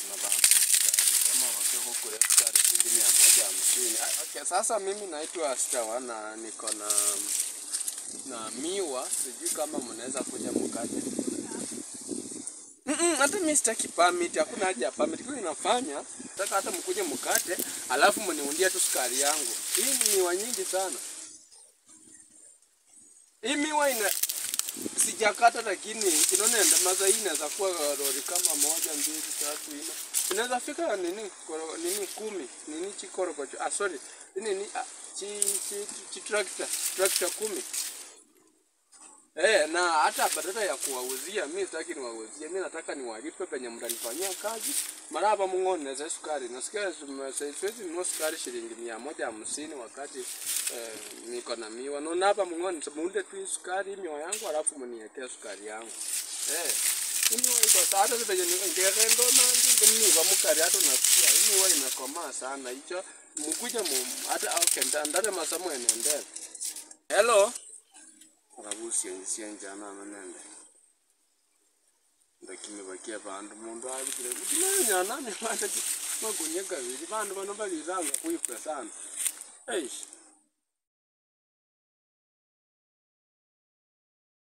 na bantu sukari kama wakiko kule sukari shilingi mia moja hamsini. Ah, Okay, sasa mimi naitwa Stawa na niko na na miwa, sijui kama mnaweza kuja mkate. Mm-mm, hata mimi sitaki permit, hakuna haja ya permit. Kile inafanya nataka hata mkuje mkate, alafu mniundie tu sukari yangu. Hii ni miwa nyingi sana. Hii miwa ina sijakata, lakini inaona maza hii inaweza kuwa lori kama moja, mbili, tatu, nne, inaweza fika nini koro, nini kumi, nini chikorokocho, ah sorry, nini ah, chi, chi, chi tractor, tractor kumi. Eh, na hata badala ya kuwauzia mimi sitaki niwauzie, mimi nataka niwalipe penye mtanifanyia kazi. Mara hapa mng'one za sukari. Nasikia zime- siwezi nunua sukari shilingi mia moja hamsini wakati eh, niko na miwa. Naona hapa mng'one muunde tu hii sukari hii miwa yangu alafu mniwekee sukari yangu. Eh. Hii miwa iko sawa hata penye ngekendo na ndi miwa mukari hata unasikia hii miwa imekomaa sana. Hicho mkuje mu hata okay ndare masomo enendele. Hello. Ngabusiensia njana manende ndakimibakia bandu mundu abikire mutimanyanani bande magunya gabiri bandu bano baliranga kwifwe sana eish